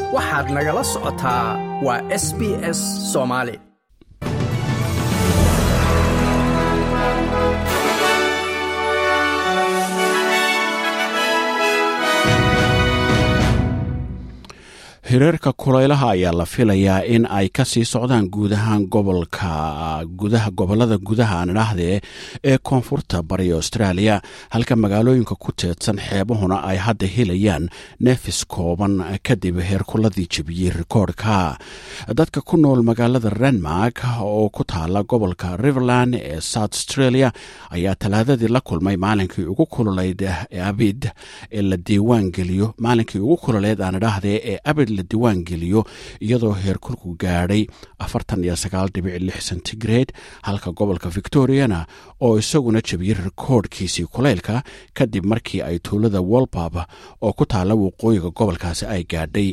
waxaad nagala socotaa waa s b s soomaali hireerka kulaylaha ayaa la filayaa in ay ka sii socdaan guud ahaan gobolka gudaha gobolada gudaha aan idhaahdee ee koonfurta bariga australia halka magaalooyinka ku teedsan xeebahuna ay hadda helayaan neefis kooban kadib heerkuladii jebiyey rikoodhka dadka ku nool magaalada renmark oo ku taala gobolka riverland ee south australia ayaa talaadadii la kulmay maalinkii ugu kululeyd abid ee la diiwaan geliyo maalinkii ugu kululeyd aan idhaahdee ee abid la diiwaan geliyo iyadoo heerkulku gaadhay centigrade halka gobolka victoriana oo isaguna jebiyey rikoodhkiisii kulaylka kadib markii ay tuulada wolbab oo ku taala waqooyiga gobolkaasi ay gaadhay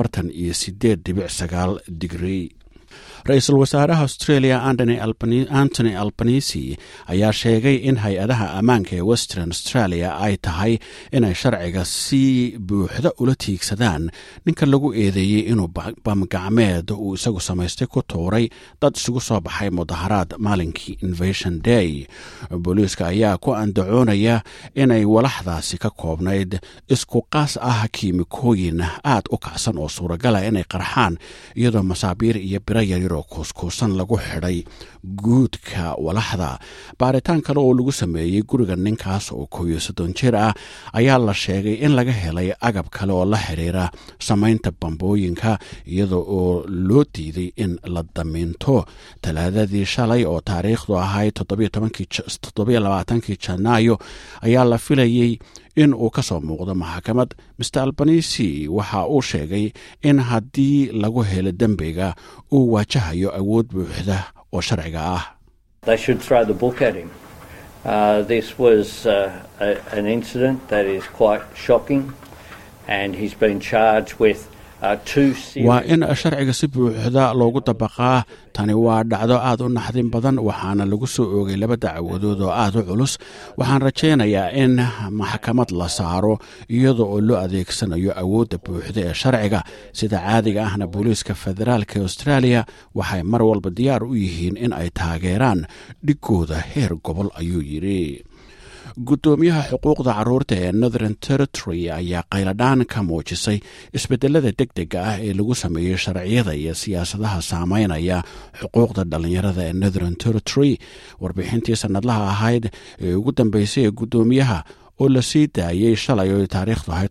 digrie ra-iisul wasaaraha australia antony albanisi ayaa sheegay in hay-adaha ammaanka ee western australia ay tahay inay sharciga si buuxda ula tiigsadaan ninka lagu eedeeyey inuu bamgacmeed uu isagu samaystay ku tuuray dad isugu soo baxay mudaharaad maalinkii invasion day booliiska ayaa ku andacoonaya inay walaxdaasi ka koobnayd isku qaas ah kiimikooyin aad u kacsan oo suuragala inay qarxaan iyadoo masaabiir iyo biro yaryar oo kuuskuusan lagu xidhay guudka walaxda baaritaan kale oo lagu sameeyey guriga ninkaas oo kooyo soddon jir ah ayaa la sheegay in laga helay agab kale oo la xidhiira samaynta bambooyinka iyada oo loo diiday in la damiinto talaadadii shalay oo taariikhdu ahayd toddobaaatankii janaayo ayaa la filayey in uu ka soo muuqdo maxkamad master albanisi waxa uu sheegay in haddii lagu helo dembiga uu waajahayo awood buuxda oo sharciga ah Uh, this was uh, a, an incident that is quite shocking, and he's been charged with waa in sharciga si buuxda loogu dabaqaa tani waa dhacdo aad u naxdin badan waxaana lagu soo oogay laba dacwadood oo aad u culus waxaan rajaynayaa in maxkamad la saaro iyada oo loo adeegsanayo awoodda buuxda ee sharciga sida caadiga ahna booliiska federaalk ee australia waxay mar walba diyaar u yihiin in ay taageeraan dhigooda heer gobol ayuu yidhi guddoomiyaha xuquuqda caruurta ee northern territory ayaa qayladhaan ka muujisay isbedelada deg dega ah ee lagu sameeyey sharciyada iyo siyaasadaha saameynaya xuquuqda dhallinyarada ee northern territory warbixintii sannadlaha ahayd ee ugu dambeysay ee guddoomiyaha oo la sii daayey shalay oo taariikhdu ahayd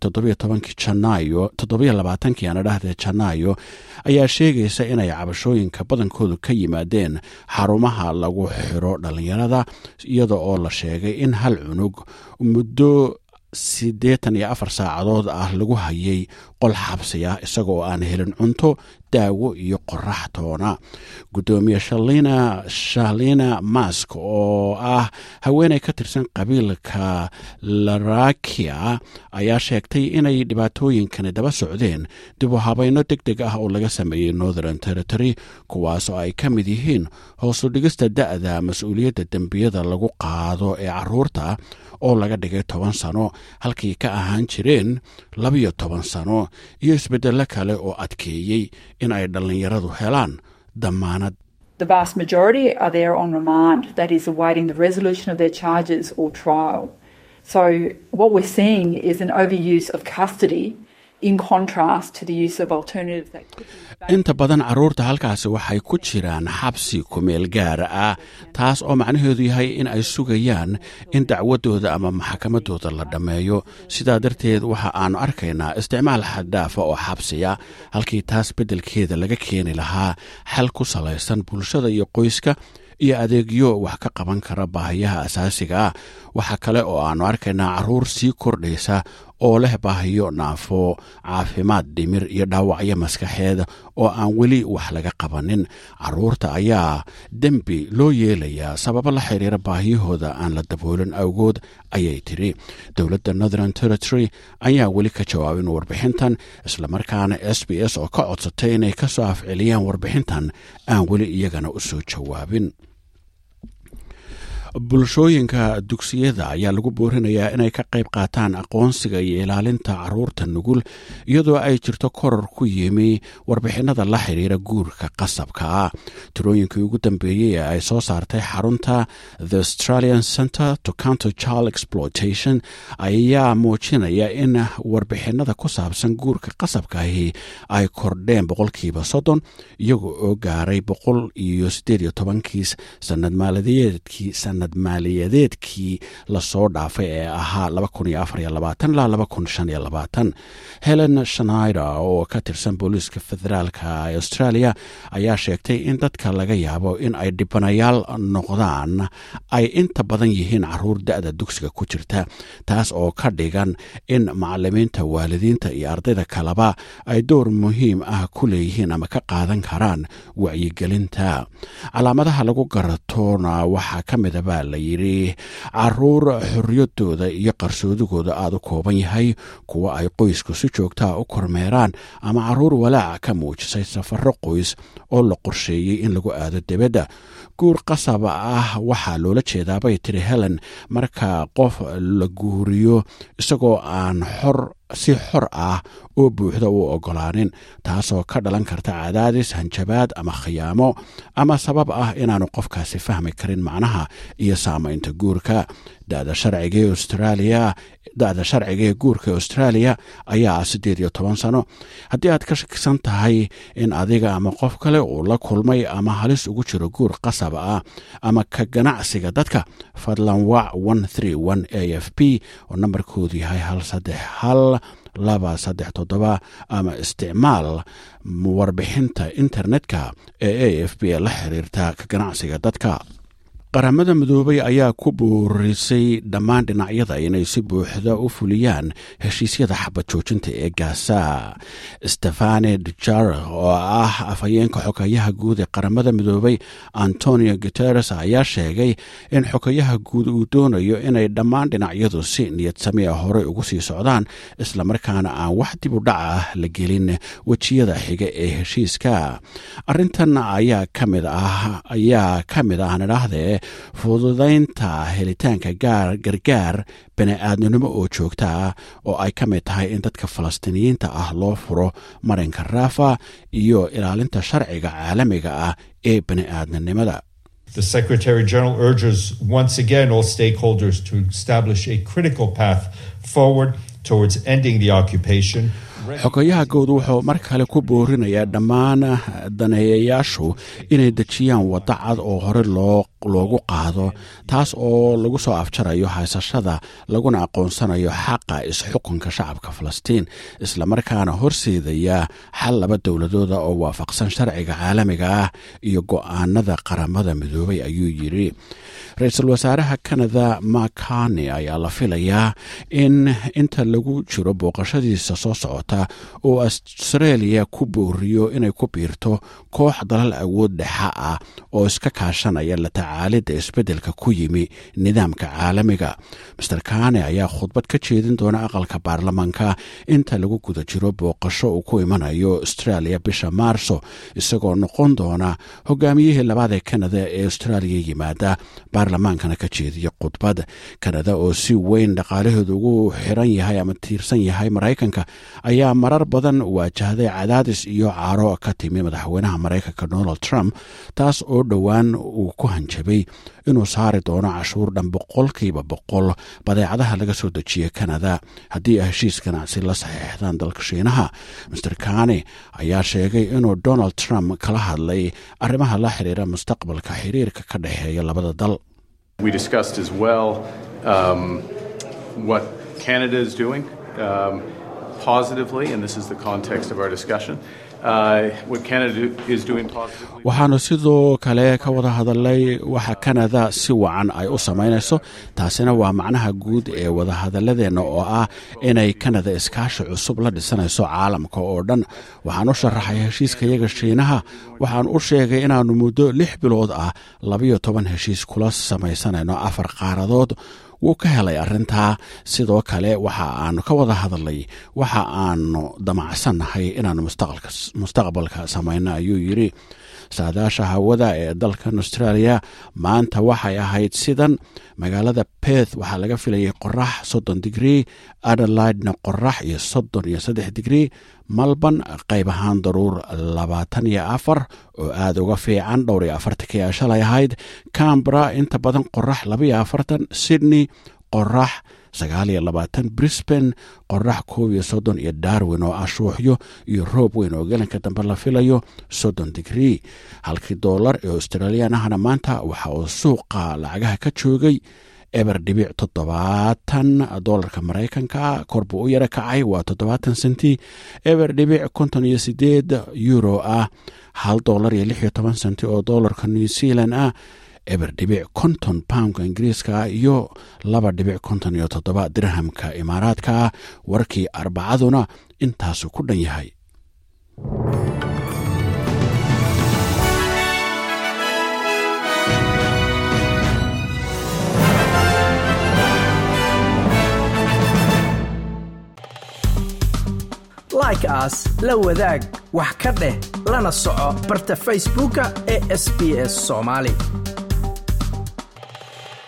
toddobaaatankii aanadhahde janaayo ayaa sheegaysa inay cabashooyinka badankoodu ka yimaadeen xarumaha lagu xiro dhallinyarada iyada oo la sheegay in hal cunug muddo siddeetan iyo afar saacadood ah lagu hayay qol xabsi ah isagoo aan helin cunto daawo iyo qorax toona guddoomiye shalina mask oo ah haweeney ka tirsan qabiilka larakia ayaa sheegtay inay dhibaatooyinkani daba socdeen dib u habayno deg deg ah oo laga sameeyey northern territory kuwaas oo ay ka mid yihiin hoosu dhigista da'da mas-uuliyadda dembiyada lagu qaado ee caruurta oo laga dhigay toban sano halkii ka ahaan jireen labiyo toban sano iyo isbeddello kale oo adkeeyey in ay dhallinyaradu helaan damaanad The vast majority are there on remand, that is, awaiting the resolution of their charges or trial. So, what we're seeing is an overuse of custody in contrast to the use of alternatives that could be inta badan carruurta halkaasi waxay ku jiraan xabsi kumeel gaara ah taas oo macnaheedu yahay in ay sugayaan in dacwadooda ama maxkamaddooda la dhammeeyo sidaa darteed waxa aannu arkaynaa isticmaal xaddhaafa oo xabsiya halkii taas beddelkeeda laga keeni lahaa xal ku salaysan bulshada iyo qoyska iyo adeegyo wax ka qaban kara baahiyaha asaasiga ah waxa kale oo aannu arkaynaa carruur sii kordhaysa oo leh baahiyo naafo caafimaad dhimir iyo dhaawacyo maskaxeed oo aan weli wax laga qabanin carruurta ayaa dembi loo yeelayaa sababo la xiriira baahiyahooda aan la daboolin awgood ayay tiri dowladda northern territory ayaa weli ka jawaabin warbixintan islamarkaana s b s oo ka codsatay inay ka soo afceliyaan warbixintan aan weli iyagana u soo jawaabin bulshooyinka dugsiyada ayaa lagu boorinayaa inay ka qayb qaataan aqoonsiga iyo ilaalinta caruurta nugul iyadoo ay jirto koror ku yimi warbixinada la xiriira guurka qasabka ah tirooyinkii ugu dambeeyey ee ay soo saartay xarunta the australian center to counter child exploitation ayaa muujinaya in warbixinada ku saabsan guurka qasabkaahi ay kordheen boqolkiiba soddon iyaga oo gaaray boqol iyo siddeed iyo tobankiis sanad maaliyadeedkii sanad maaliyadeedkii lasoo dhaafay ee ahaa laba kun iyo afar iyo labaatan ilaa laba kun shan iyo labaatan helen shnaider oo ka tirsan booliiska federaalka ee australia ayaa sheegtay in dadka laga yaabo in ay dhibanayaal noqdaan ay inta badan yihiin caruur da-da dugsiga ku jirta taas oo ka dhigan in macalimiinta waalidiinta iyo ardayda kaleba ay door muhiim ah ku leeyihiin ama ka qaadan karaan wacyigelinta calaamadaha lagu garatoona waxaa ka mida baa la yidhi caruur xorriyadooda iyo qarsoodigooda aada u kooban yahay kuwa ay qoysku si joogtaa u kormeeraan ama caruur walaaca ka muujisay safaro qoys oo la qorsheeyey in lagu aado debadda guur qasab ah waxaa loola jeedaa bay tiri helen marka qof la guuriyo isagoo aan xor si xor ah oo buuxda u ogolaanin taasoo ka dhalan karta cadaadis hanjabaad ama khiyaamo ama sabab ah inaanu qofkaasi fahmi karin macnaha iyo saamaynta guurka dada sharciga ee australia da-da sharciga ee guurka australia ayaa ah siddeed iyo toban sano haddii aad ka shakisan tahay in adiga ama qof kale uu la kulmay ama halis ugu jiro guur qasab ah ama ka ganacsiga dadka fadlan wac a f p oo nambarkoodu yahay hal saddex hal laba saddex toddoba ama isticmaal warbixinta internetka ee a f b ee la xiriirta ka ganacsiga dadka qaramada midoobay ayaa ku boorisay dhammaan dhinacyada inay si buuxda u fuliyaan heshiisyada xabad joojinta ee gaasa stefane dujar oo ah afhayeenka xogayaha guud ee qaramada midoobay antonio guteres ayaa sheegay in xogayaha guud uu doonayo inay dhammaan dhinacyadu si niyad samia horey ugu sii socdaan islamarkaana aan wax dib u dhac ah la gelin wejiyada xiga ee heshiiska arintan ayaa kamid ah ayaa ka mid ah nidhaahdee fududaynta helitaanka gaar gargaar bani-aadminimo oo joogta ah oo ay ka mid tahay in dadka falastiiniyiinta ah loo furo marinka raafa iyo ilaalinta sharciga caalamiga ah ee bani-aadminimada The Secretary General urges once again all stakeholders to establish a critical path forward towards ending the occupation. xogayaha guud wuxuu mar kale ku boorinayaa dhammaan daneeyayaashu inay dejiyaan waddo cad oo hore loogu qaado taas oo lagu soo afjarayo haysashada laguna aqoonsanayo xaqa isxukunka shacabka falastiin islamarkaana horseedaya xal laba dowladooda oo waafaqsan sharciga caalamiga ah iyo go-aanada qaramada midoobay ayuu yidhi ra-iisul wasaaraha kanada makani ayaa la filayaa in inta lagu jiro booqashadiisa soo socota oo australia ku booriyo inay ku biirto koox dalal awood dhexa ah oo iska kaashanaya la tacaalidda isbeddelka ku yimi nidaamka caalamiga master kane ayaa khudbad ka jeedin doona aqalka baarlamaanka inta lagu guda jiro booqasho uu ku imanayo australia bisha maarso isagoo noqon doona hogaamiyihii labaad ee kanada ee australia yimaada baarlamaankana ka jeediya khudbad kanada oo si weyn dhaqaalaheedu ugu xiran yahay ama tiirsan yahay maraykanka ayaa marar badan waajahday cadaadis iyo caaro ka timi madaxweynaha maraykanka donald trump taas oo dhowaan uu ku hanjabay inuu saari doono cashuur dhan boqolkiiba boqol badeecadaha laga soo dejiya kanada haddii ay heshiis ganacsi la saxiixdaan dalka shiinaha master kane ayaa sheegay inuu donald trump kala hadlay arrimaha la xiriira mustaqbalka xiriirka ka dhexeeya labada dal We discussed as well um, what Canada is doing um, positively, and this is the context of our discussion. Uh, what Canada is doing positively. waxaanu sidoo kale ka wada hadalnay waxa kanada si wacan ay u samaynayso taasina waa macnaha guud ee wadahadaladeenna oo ah inay kanada iskaashi cusub la dhisanayso caalamka oo dhan waxaan u sharaxay heshiiskayaga shiinaha waxaan u sheegay inaannu muddo lix bilood ah labayo toban heshiis kula samaysanayno afar qaaradood wuu ka helay arrintaa sidoo kale waxa aanu ka wada hadalnay waxa aanu damacsannahay inaanu mustaqbalka samayno ayuu yidhi saadaasha hawada ee dalkan australia maanta waxay ahayd sidan magaalada beth waxaa laga filayay qorax soddon digrii adelaidna qorax iyo soddon iyo saddex digrii malban qayb ahaan daruur labaatan iyo afar oo aada uga fiican dhowr iyo afartankii a shalay ahayd cambra inta badan qorax labaiyo afartan sydney qorax sagaal iyo labaatan brisbane qorax koob iyo soddon iyo darwin oo ah shuuxyo iyo roob weyn oo gelinka dambe la filayo soddon digrii halkii doolar ee australiyan ahna maanta waxa uu suuqa lacagaha ka joogay eber dhibic toddobaatan doolarka maraykanka korbuu u yaro kacay waa toddobaatan senti eber dhibic konton iyo sideed euro ah hal doolar iyo lix iyo toban senti oo doolarka new zealand ah eber dhibic konton poundka ingiriiska iyo laba dhibic konton iyo toddoba dirhamka imaaraadka ah warkii arbacaduna intaasu ku dhan yahay like aas la wadaag wax ka dheh lana soco barta facebooka ee sb s somaali